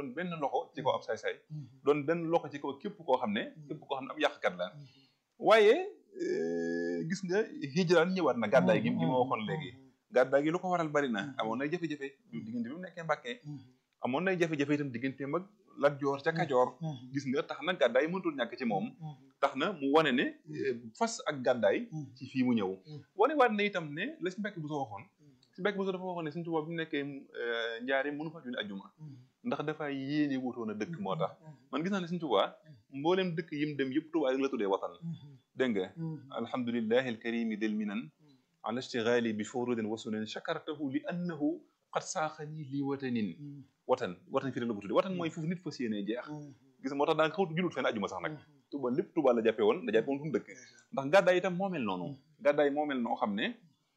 doon benn loxo ci kaw ab saay-saay doon benn loxo ci kaw képp koo xam ne képp koo xam ne ab yàqkat la waaye gis nga hijraan ñëwaat na gàddaay gi gi ma waxoon léegi gàddaay gi lu ko waral bari na amoon nay jafe-jafe diggante bi mu nekkee Mbàkke amoon nay jafe-jafe itam digganteem ak Lat Joor ca Kajoor gis nga tax na gàddaay mënatul ñàkk ci moom tax na mu wane ne fas ak gàddaay ci fii mu ñëw wane waat na itam ne la si Mbàkke bu soo waxoon si Mbàkke bu soo dafa waxoon ne Sëñ Tuubaa bi mu nekkee njaari mënu fa julli ajjuma ndax dafa yéene wutoon a dëkk moo tax man gis naa ne Sëñ Tuubaa mbooleem dëkk yim dem yëpp Tuubaa rek la tuddee watan dégg nga alhamdulillahi alkarimi del minan ala ishtigali bi furudin wa sunan shakartahu li annahu qad saaxani li watanin watan watan fii rek la ko tuddee watan mooy foofu nit fas yéenee jeex gis nga moo tax daanaka xawtu julut fenn ajjuma sax nag Tuubaa lépp Tuubaa la jàppee woon la jàppee woon fu mu dëkk ndax gàddaay itam moo mel noonu gàddaay moo mel noo xam ne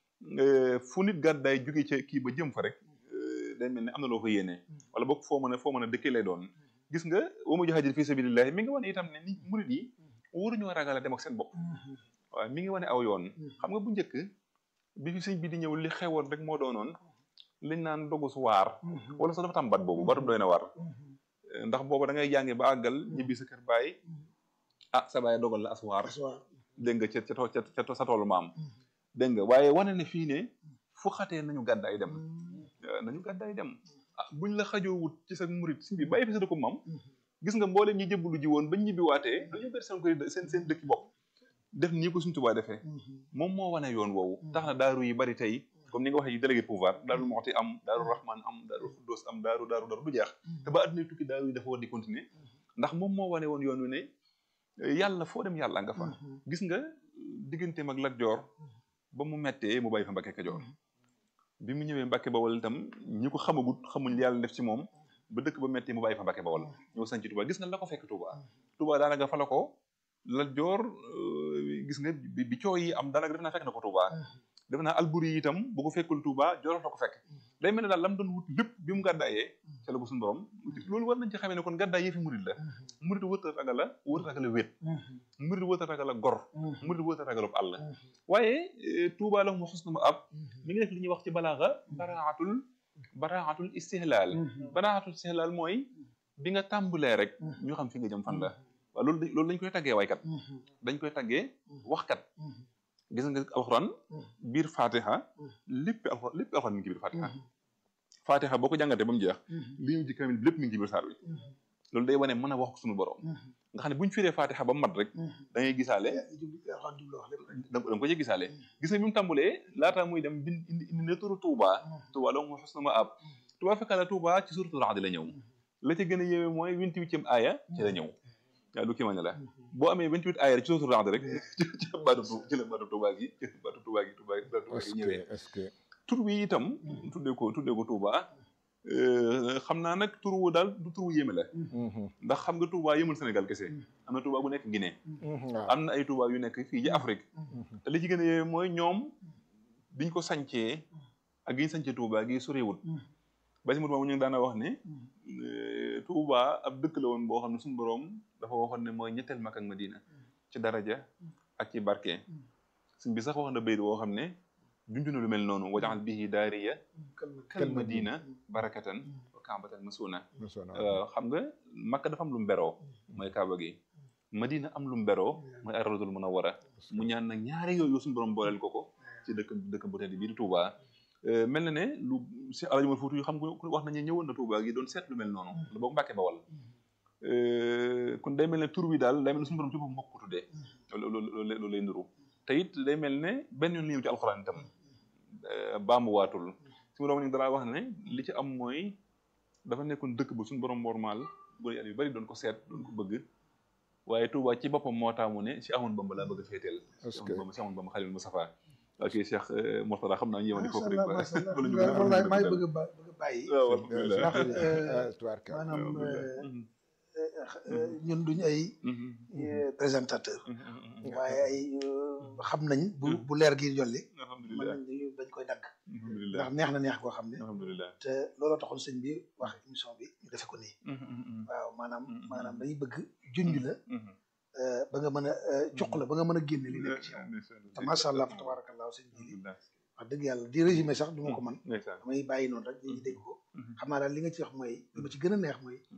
fu nit gàddaay jóge ca kii ba jëm fa rek day mel ne am na loo ko yéene wala boog foo mën a foo mën a dëkkee lay doon gis nga wa mu jahadir fi sabilillahi mi ngi wane itam ne ni murid yi waruñoo ragal a dem ak seen bopp waaw mi ngi wane aw yoon xam nga bu njëkk bi fi sëñ bi di ñëw li xewoon rek moo doonoon liñ naan dogu su waar wala sax dafa tam bat boobu batum doy na waar ndax booba da ngay jànge ba àggal ñibbi sa kër baay ah sa baay dogal la as waar dégg nga ca ca ca sa toolu maam dégg nga waaye wane ne fii ne fu xatee nañu gàddaay dem nañu gàddaay dem ah buñ la xajoo wut ci sa murit si bi bàyyi fi sa dëkku maam gis nga mbooleem ñi jëbbalu ji woon bañ ñibbi waatee dañu ber seen koy seen seen dëkki bopp def nii ko suñ tubaa defee moom moo wane yoon woowu tax na daaru yi bari tey comme ni nga waxee yi délégué pouvoir daaru moxti am daaru rahman am daaru xuddoos am daaru daaru daaru du jeex te ba adduna tukki daaru yi dafa war di continuer ndax moom moo wane woon yoon wi ne yàlla foo dem yàlla nga fa gis nga digganteem ak Lat Joor ba mu mettee mu bàyyi fa Mbàkke Kajoor bi mu ñëwee Mbàkke Bawol itam ñi ko xamagut xamuñ li yàlla def ci moom ba dëkk ba mettee mu bàyyi fa Mbàkke Bawol ñëw sanc Touba gis nga la ko fekk Touba Touba daanaka fa la ko Lat Joor gis nga bi coow yi am daanaka def naa fekk na ko Touba def naa Alburi yi itam bu ko fekkul Touba Jolof la ko fekk day mel ne daal lam doon wut lépp bi mu gàddaayee ca la ko suñu borom loolu war nañ ci xamee ne kon gàddaay yëfi murid la murid wërta ragal a wërta ragal a wét murid wërta ragal a gor murid wërta ragal a àll waaye Touba la mu xus na ma ab mi ngi def li ñuy wax ci balaaxa baraatul baraatul istihlaal baraatul istihlaal mooy bi nga tàmbalee rek ñu xam fi nga jëm fan la waaw loolu loolu dañ koy taggee waykat dañ koy taggee waxkat gis nga alxuraan biir fatiha lépp alxuraan lépp alxuraan mi ngi ci biir fatiha fatiha boo ko jàngatee ba mu jeex li ñu ci kamil lépp mi ngi ci biir saar wi loolu day wane mën a wax suñu borom nga xam ne bu ñu firee fatiha ba mat rek da ngay gisaale da nga ko ci gisaale gis nga bi mu tàmbulee laataa muy dem bind indi indi ne turu Touba Touba la mu xos na ma ab Touba fekk la Touba ci suratul Ra'd la ñëw la ca gën a yéeme mooy vingt-huitième aaya ci la ñëw waaw lu kii ma ne la boo amee vingt-huit aaya rek ci suratul Ra'd rek ci la baatu ci la baatu Touba gi ci la baatu Touba gi Touba Touba gi ñëwee tur wi itam tuddee ko tuddee ko Touba xam naa nag tur wu daal du tur wu yéeme la ndax xam nga Touba yëmul Sénégal kese am na Touba bu nekk Guinée am na ay Touba yu nekk fii ci Afrique te li ci gën a yéeme mooy ñoom biñ ko sancee ak gi ñu sancee Touba gi soriwut ba si mutuma mu ñu ngi daana wax ne Touba ab dëkk la woon boo xam ne suñu boroom dafa waxoon ne mooy ñetteel Makka ak Madina ci daraja ak ci barke suñ bi sax wax na bayit boo xam ne junju na lu mel noonu wajaxal bihi daariya kal madina barakatan wa kaabatan masuna xam nga Makka dafa am lu mu beroo mooy kaaba gi Madina am lu mu beroo mooy ar-rawdul munawwara mu ñaan nag ñaari yooyu suñu borom booleel ko ko ci dëkk dëkk bu tedd bii di Touba mel na ne lu si Alaaji Umar Fuuti yu xam nga wax nañu ñëwoon na Touba gi doon seet lu mel noonu lu boog Mbàkke Bawal kon day mel ne tur wi daal day mel ne suñu borom ci boppam moo ko tuddee loolu loolu lay nduru te it day mel ne benn yoon la ñëw ci alxuraan itam baamu waatul suñu borom ni dara wax ne li ci am mooy dafa nekkoon dëkk bu suñu borom normal bu yu bari doon ko seet doon ko bëgg waaye Touba ci boppam moo taamu ne si amoon Bamba laa bëgg a féeteel si amoon Bamba si amoon Bamba Xalil Mustafa ok Cheikh Mourtada xam naa ñu yemani foofu rek wallaay maa ngi bëgg a bëgg a bàyyi ndax maanaam ñun duñu ay présentateur waaye ay xam nañ bu bu leer gi jolli mën nañ dañ koy dagg ndax neex na neex koo xam ne te looloo taxoon sëñ bi wax émission bi ñu defe ko nii waaw maanaam maanaam dañuy bëgg junj la ba nga mën a cuq la ba nga mën a génne li nekk ci yow te macha allah fa tabarakallah sëñ bi wax dëgg yàlla di résumé sax du ma ko man damay bàyyi noonu rek ñi dégg ko xam naa daal li nga ci wax mooy li ma ci gën a neex mooy